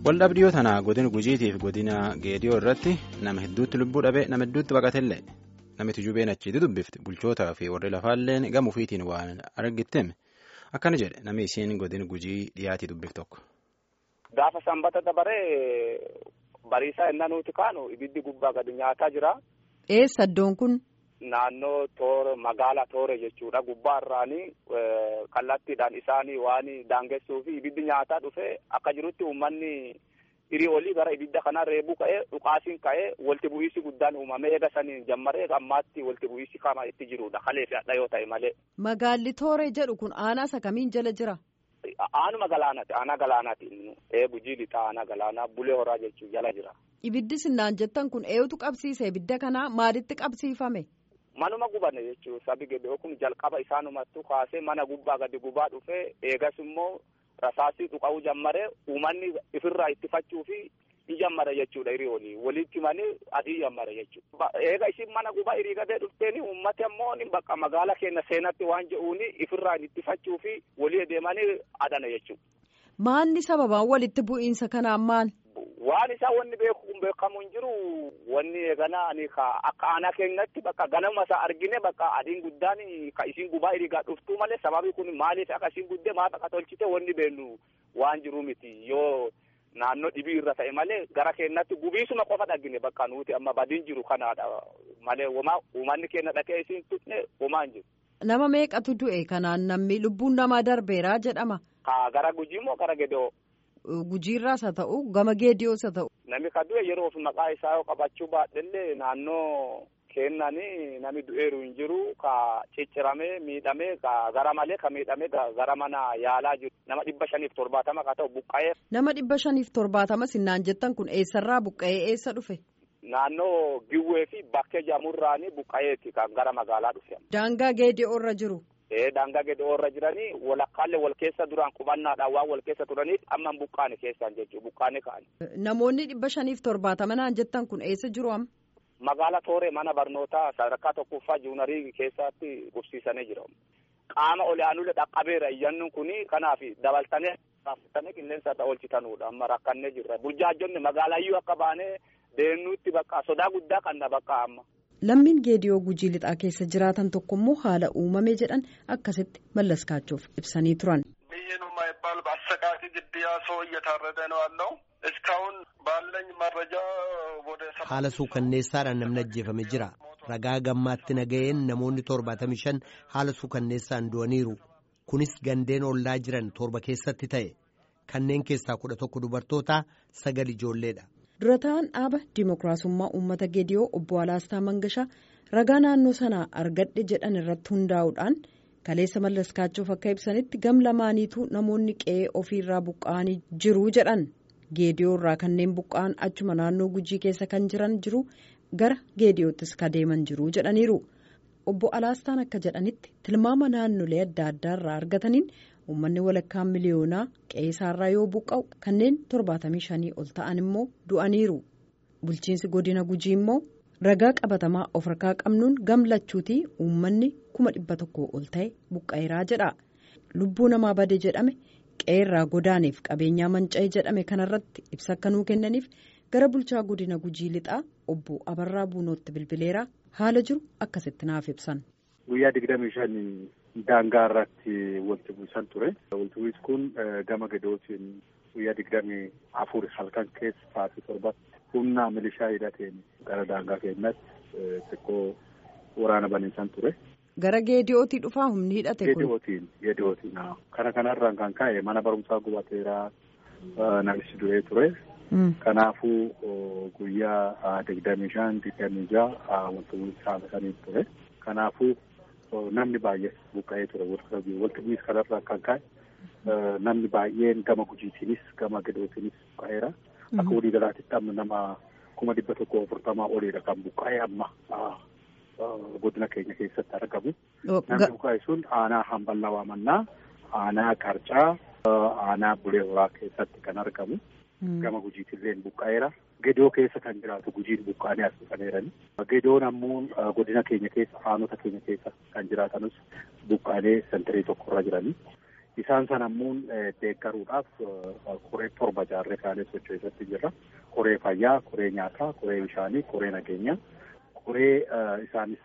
Waldhabdiyoo tana godina gujiitiif godina geediyoo irratti nama hedduutti lubbuu dhabee nama hedduutti baqatellee namitti jubeen achitti dubbifti bulchootaa fi warri lafaalleen gama ofiitiin waan argitteem akkana jedhe namni isiin godina gujii dhiyaatii dubbif tokko. Gaafa sanbata dabaree bariisaa innaa nuti kaanu ibiddi gubbaa gadi nyaataa jira. Eessa iddoon kun? Naannoo toora magaala toore jechuudha gubbaa irraanii kallattiidhaan isaanii waan daangessuu fi ibiddi nyaataa dhufe akka jirutti uummanni hirii olii gara ibidda kanaa reebuu ka'ee dhukaasiin ka'ee walti bu'iinsi guddaan uumamee eega saniin jammaree ammaatti walti bu'iinsi kama itti jirudha kalee fi hadha yoo ta'e malee. Magaalli tooree jedhu kun aanaa isa kamiin jala jira? Aanuma galaanaati aanaa galaanaati ee gujii lixaa aanaa galaanaa bulee horaa jechuun jala jira. Ibiddi sinnaan jettan kun eenyutu qabsiise ibidda kanaa maalitti qabsiifame? Manuma gubane jechuun sabi gedoo kun jalqaba isaanumattu kaasee mana gubbaa gadi gubaa dhufee eegas immoo rasaasii dhuqa'uu jammaree uummanni ifirraa ittifachuu fi ni jammare jechuudha hirii olii walitti himanii adii jammare jechuudha. Eega isin mana gubaa hirii gadee dhufteeni uummati ammoo bakka magaala keenya seenatti waan jedhuuni ifirraa ittifachuu fi walii deemanii adana jechuudha. Maanni sababaan walitti bu'iinsa kanaan maal? Waan isaa wanni beekamu hin jiru wanni eegana ani akka aanaa keenyatti bakka ganama isaa argine bakka adiin guddaan ka isin gubaa hirigaa dhuftuu malee sababii kun maaliif akka isin guddee maaf akka tolchite wanni beennu waan jiru miti yoo naannoo dhibii irra ta'e malee gara keenyatti gubiisuma qofa dhagine bakka nuti amma badiin jiru kanaadha malee womaa uummanni keenya dhaqee isin tutne womaa hin jiru. Nama meeqatu du'e kanaan namni lubbuun namaa darbeeraa jedhama. Ka gara gujii moo gara gedoo. Gujiirraas haa ta'u gama geediyoos haa ta'u. Namni ka du'e yeroo of maqaa isaa yoo qabachuu baadhellee naannoo kennanii nami du'eeru hin jiru ka cicciramee miidhamee ka gara malee ka miidhamee gara mana yaalaa jiru nama dhibba shaniif torbaatama ka ta'u buqqa'ee. Nama dhibba shaniif torbaatama sinnaan jettan kun eessarraa buqqa'ee eessa dhufe? Naannoo Giwwee fi Bakkee Jamurraanii buqqa'eeti kan gara magaalaa dhufe. Daangaa geediyoo irra jiru. Ee daangaa geediyoo irra jiranii walakkaalee wal keessa duraan qubannaadhaan waan wal keessa turaniif amma buqqaane keessaan jechuudha buqqaane ka'ani. Namoonni dhibba shaniif torbaatama naan jettan kun eessa jiru amma? Magaala Tooree mana barnootaa sadarkaa tokkoffaa juunarii keessatti qubsiisanii jira. Qaama ol'aanulee dhaqqabeera iyyannuun kuni kanaaf dabaltanii raafatanii qilleensa oolchitanudha amma rakkannee jirra. Burjaajonni magaalayyuu akka baanee deemnuutti bakka sodaa guddaa kanna bakka amma. Lammiin geediyoo gujii lixaa keessa jiraatan tokko immoo haala uumame jedhan akkasitti mallaskaachuuf ibsanii turan. ይህን የማይባል በአሰቃቂ ግድያ ሰው እየታረደ ነው ያለው። እስካሁን ባለኝ መረጃ ወደ haala suukanneessaadhaan namni ajjeefame jira ragaa gammaatti naga'een namoonni torbaatamii shan haala suukanneessaan du'aniiru kunis gandeen ollaa jiran torba keessatti ta'e kanneen keessaa kudha tokko dubartoota sagal ijoolleedha. dura ta'an dhaaba dimookiraasummaa uummata geediyoo obbo Alaastaa Mangashaa ragaa naannoo sanaa argadhe jedhan irratti hundaa'uudhaan kaleessa mallaskaachuuf akka ibsanitti gam lamaaniitu namoonni qe'ee ofiirraa buqqa'anii jiru jedhan geediyoo irraa kanneen buqqa'an achuma naannoo gujii keessa kan jiran jiru gara geediyoottis ka deeman jiru jedhaniiru obbo Alaastaan akka jedhanitti tilmaama naannolee adda addaa irraa argataniin. uummanni walakkaan miliyoonaa qe'eesaarraa yoo buqqa'u kanneen torbaatamii shanii ol ta'an immoo du'aniiru bulchiinsi godina gujii immoo ragaa qabatamaa of harkaa qabnuun gamlachuutii uummanni kuma dhibba tokko ol ta'e buqqa'eeraa jedha lubbuu namaa bade jedhame qe'eerraa godaaneef qabeenyaa manca'e jedhame kanarratti ibsa akka nuu kennaniif gara bulchaa godina gujii lixaa obbo abarraa buunootti bilbileeraa haala jiru akkasitti naaf ibsan. guyyaa digdamii shan daangaa irratti walitti bu'isan ture. Walitti bu'insi kun gama gadootiin guyyaa digdamii afur halkan keessa sa'aatii torbatti humna milishaa hidhateen gara daangaa keenyatti xiqqoo waraana baniisan ture. Gara geediyootii dhufaa humni hidhate kun. Geediyootiin geediyootiin kana kanarraan kan ka'e mana barumsaa gubateeraa namichi du'ee ture. Kanaafuu guyyaa digdamii shan digdamii ja'a walitti bu'insi haala ture. Kanaafuu namni baay'ee buqqa'ee ture walitti bu'iinsa kanarraa kan ka'e namni baay'een gama gujiitiinis gama gadootiinis buqqa'eera. Akka walii galaatitti amma nama kuma dhibba tokko afurtamaa oliidha kan buqqa'ee amma godina keenya keessatti argamu. Namni buqqa'e sun aanaa hamballaa waamannaa, aanaa qarcaa, aanaa bulee horaa keessatti kan argamu. Gama gujiitillee buqqa'eera. Gedoo keessa kan jiraatu gujiin buqqaanee as dhufaneerani. Gedoon ammoo godina keenya keessa aanota keenya keessa kan jiraatanus buqqaanee santarii tokkorra jirani. Isaan sana ammoo deeggaruudhaaf koree torba jaarree kaanee socho'isatti jirra. Koree fayyaa, koree nyaataa, koree bishaanii, koree nageenyaa, koree isaanis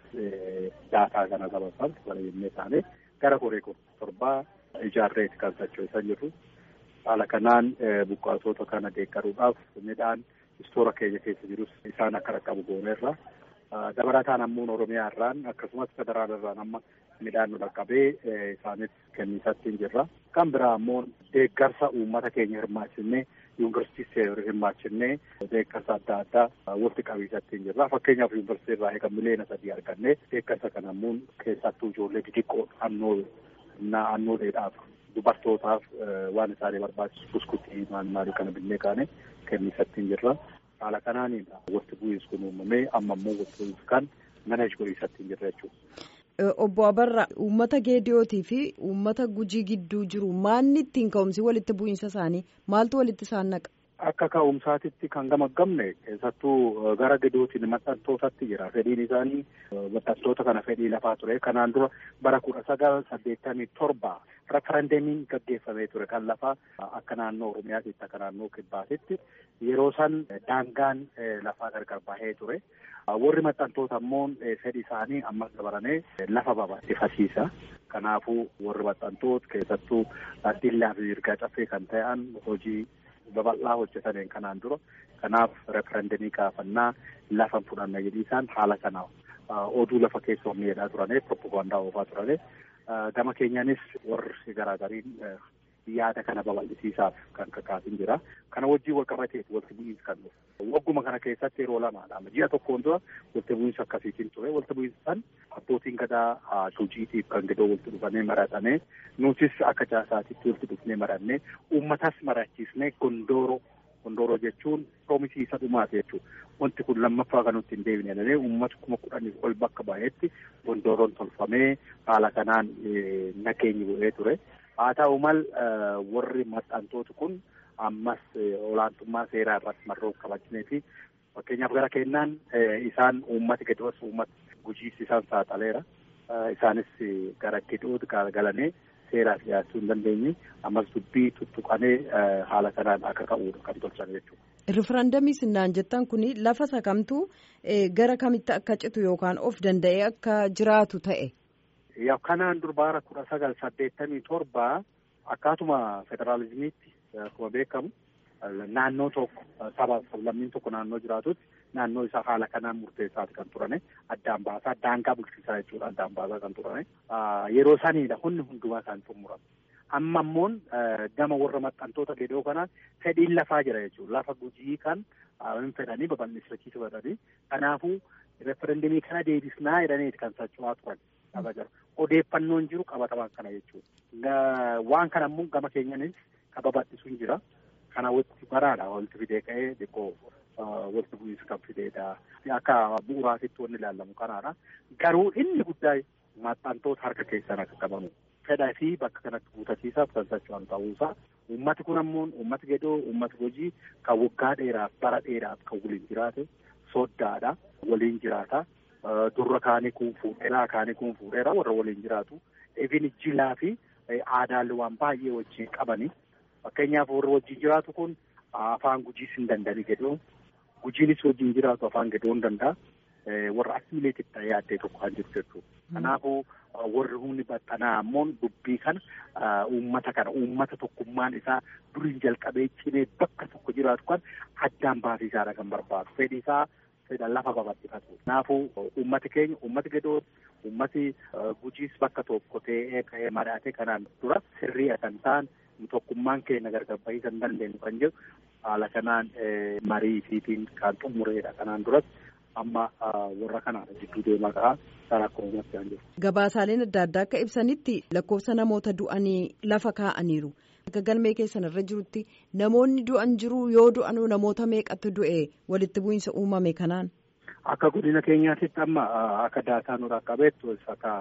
daataa kana sababan bareedinee isaanii gara koree torbaa ijaarreeti kan socho'isan jirru. Haala kanaan buqqaatota kana deeggaruudhaaf midhaan istoora keenya keessa jirus isaan akka dhaqqabu gooneerra. Dabalataan ammoo Oromiyaa irraan akkasumas federaal irraan amma midhaan nu dhaqqabee isaanis kenniisatti jirra. Kan biraa ammoo deeggarsa uummata keenya hirmaachisnee yuunivarsiitii hirmaachisnee deeggarsa adda addaa walitti qabiisatti jirra. Fakkeenyaaf yuunivarsiitii irraa eega miliyoona sadii argannee deeggarsa kana ammoo keessattuu ijoollee xixiqqoo annoo annoo dheedhaaf dubartootaaf waan isaanii barbaachisu buskutii maal maalii kana binnee kaane kenniisatti jirra. Haala kanaaniin walitti bu'iinsi kun uumamee amma immoo walitti bu'iinsi kan mana godhiisatti hin jirre jechuudha. Obbo Abarra uummata Geediyootii fi uummata Gujii gidduu jiru maanni ittiin ka'umsi walitti bu'iinsa isaanii maaltu walitti isaan naqa? Akka ka'umsaatitti kan gamaggamne keessattuu gara Geediyootiin maxxantootatti jira. Fedhiin isaanii maxxantoota kana fedhii lafaa ture. Kanaan dura bara kudha sagal saddeettamii torba referendemiin gaggeeffamee ture kan lafaa akka naannoo Oromiyaatitti akka naannoo Kibbaatitti yeroo san daangaan lafaa gargar bahee ture. Warri maxxantoota ammoo fedhi isaanii ammas dabalamee lafa babal'ifasiisa. Kanaafuu warri maxxantoota keessattuu dillaa fi mirgaa caffee kan ta'an hojii babal'aa hojjetaniin kanaan dura. Kanaaf referendemii gaafannaa lafa fudhanna jedhiisaan haala kana oduu lafa keessa humni jedhaa turane proppagandaa oofaa turane. Gama keenyaanis warri garaagariin yaada kana babal'isiisaaf kan kakaasin jira. Kana wajjin wal qabateef walitti bu'iinsi kan dhufu. Wagguma kana keessatti yeroo lamaadha. Ji'a tokkoon dura walitti bu'iinsa akkasiitiin ture. Walitti bu'iinsi san abbootiin gadaa tuujiitiif kan gedoo walitti dhufanii maratanii nutis akka caasaatitti walitti dhufnee marannee uummatas marachiisnee gondooroo gondooroo jechuun proomisiisa dhumaati jechuudha. Wanti kun lammaffaa kan nutti hin deebine jedhanii uummata kuma kudhanii ol bakka baay'eetti gondooroon tolfamee haala kanaan nageenyi bu'ee ture. Haa ta'u mal warri maxxantooti kun ammas olaantummaa seeraa irratti marroo qabachinee fi fakkeenyaaf gara kennaan isaan uummati Geediyoos uummata gujiis isaan saaxileera. Isaanis gara Geediyootti galanii seeraaf dhiyaachuu hin dandeenye ammas dubbii tuttuqanee haala kanaan akka ka'uudha kan tolchan jechuudha. Riferandamii sinnaan jettan kun lafa sakamtuu gara kamitti akka citu yookaan of danda'ee akka jiraatu ta'e. Yaa kanaan dur bara kudha sagal saddeettamii torba akkaatuma federaalizimiitti akkuma beekamu naannoo tokko saba sablammiin tokko naannoo jiraatutti naannoo isaa haala kanaan murteessaati kan turane addaan baasaa daangaa bulchiisaa jechuudha addaan baasaa kan turane yeroo saniidha hundi hundumaa isaan xumurame. Amma immoon gama warra maxxantoota Geediyoo kanaan fedhiin lafaa jira jechuudha lafa gujii kan hin fedhanii babal'isachiisa fedhanii kanaafuu referendemii kana deebisnaa jedhaniiti kan socho'aa turan. Odeeffannoon jiru qabatamaan kana jechuudha. Waan kana immoo gama keenyanis kan babal'isuun jira. Kana walitti baraadha walitti fidee ka'ee xiqqoo walitti bu'iinsa kan fideedha. Akka bu'uuraatitti wanni ilaalamu kanaadha. Garuu inni guddaa maxxantoota harka keessan akka qabamu. Fedhaa fi bakka kanatti guutachiisaaf kan socho'an ta'uusaa. Uummati kun ammoo uummati Geediyoo uummati hojii kan waggaa dheeraaf bara dheeraaf kan waliin jiraate soddaadha. Waliin jiraata. Durra kaanii kun fuudheera kaanii kun fuudheera warra waliin jiraatu. Even jilaa fi aadaalee waan baay'ee wajjin qabani. Fakkeenyaaf warri wajjin jiraatu kun afaan gujiis hin danda'ani Geediyoon. Gujiinis wajjin jiraatu afaan Geediyoo hin danda'a. Warra assimileetii ta'ee yaaddee tokko kan jiru jechuudha. Kanaafuu warri humni baxxanaa ammoo dubbii kana uummata kana uummata tokkummaan isaa duriin jalqabee cimee bakka tokko jiraatu kan addaan baasiisaadha kan barbaadu. Fedhi isaa fedha lafa babal'ifatu. Kanaafuu uummati keenya uummati Geediyoo uummati gujiis bakka tokko ta'ee ka'ee mari'atee kanaan dura sirrii kan ta'an tokkummaan keenya gargar bahuu hin dandeenyu kan jedhu haala kanaan marii fiitiin kan xumureedha kanaan duras amma warra kanaan jidduu deemaa ka'a kan akka uumatti kan jiru. Gabaasaaleen adda addaa akka ibsanitti lakkoofsa namoota du'anii lafa kaa'aniiru. Akka galmee keessan irra jirutti namoonni du'an jiru yoo du'an namoota meeqatu du'e walitti bu'iinsa uumame kanaan. Akka godina keenyaatitti amma akka daataa nu dhaqqabeettu akka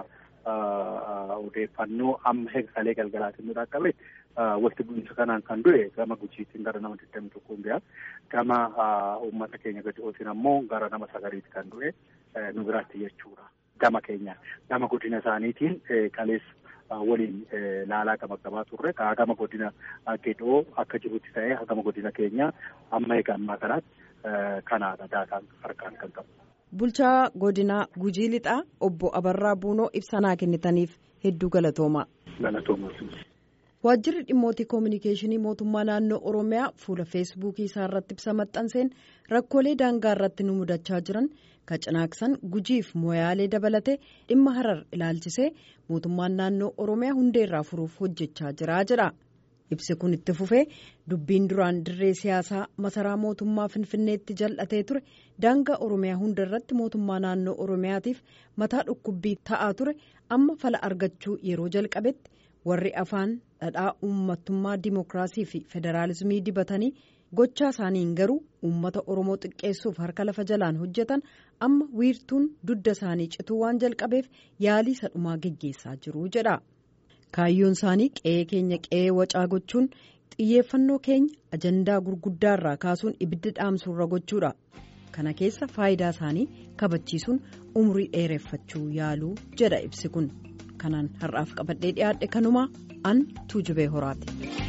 odeeffannoo amma heeksalee galgalaatiin nu dhaqqabeetti walitti bu'iinsa kanaan kan du'e gama gujiitiin gara nama digdami tokkoon bi'a. Gama uummata keenya Geediyootiin ammoo gara nama sagaliitti kan du'e nu biraatti jechuudha. gama keenyaan gama godina isaaniitiin kaleessa. waliin laalaa gama qabaa turre gama godina gedhoo akka jirutti ta'ee gama godina keenya amma egaa ammaa kanaatti kanaadha daataan harkaan kan qabu. Bulchaa godinaa Gujii Lixaa obbo Abarraa Buunoo ibsanaa kennitaniif hedduu galatoomaa. Galatoomaa. Waajjirri dhimmoota koominikeeshinii mootummaa naannoo Oromiyaa fuula feesbuukii isaa irratti ibsa maxxanseen rakkoolee daangaa irratti nu mudachaa jiran ka cinaaksan gujiif moyaalee dabalatee dhimma harar ilaalchisee mootummaan naannoo Oromiyaa hundeerraa furuuf hojjechaa jira jedha. Ibsi kun itti fufee dubbiin duraan dirree siyaasaa masaraa mootummaa Finfinneetti jal'atee ture daangaa Oromiyaa hunda irratti mootummaa naannoo Oromiyaatiif mataa dhukkubbii ta'aa ture amma fala argachuu yeroo jalqabetti. warri afaan dhadhaa uummattummaa dimookiraasii fi federaalizimii dibatanii gochaa isaaniin garuu uummata oromoo xiqqeessuuf harka lafa jalaan hojjetan amma wiirtuun dudda isaanii cituu waan jalqabeef yaalii sadhumaa geggeessaa jiru jedha kaayyoon isaanii qe'ee keenya qe'ee wacaa gochuun xiyyeeffannoo keenya ajandaa gurguddaarraa kaasuun ibidda dhaamsuurra gochuudha kana keessa faayidaa isaanii kabachiisuun umrii dheereffachuu yaaluu jedha ibsi kun. kanaan har'aaf qabadhee dhiyaadhe kanumaa an tuujubee horaati.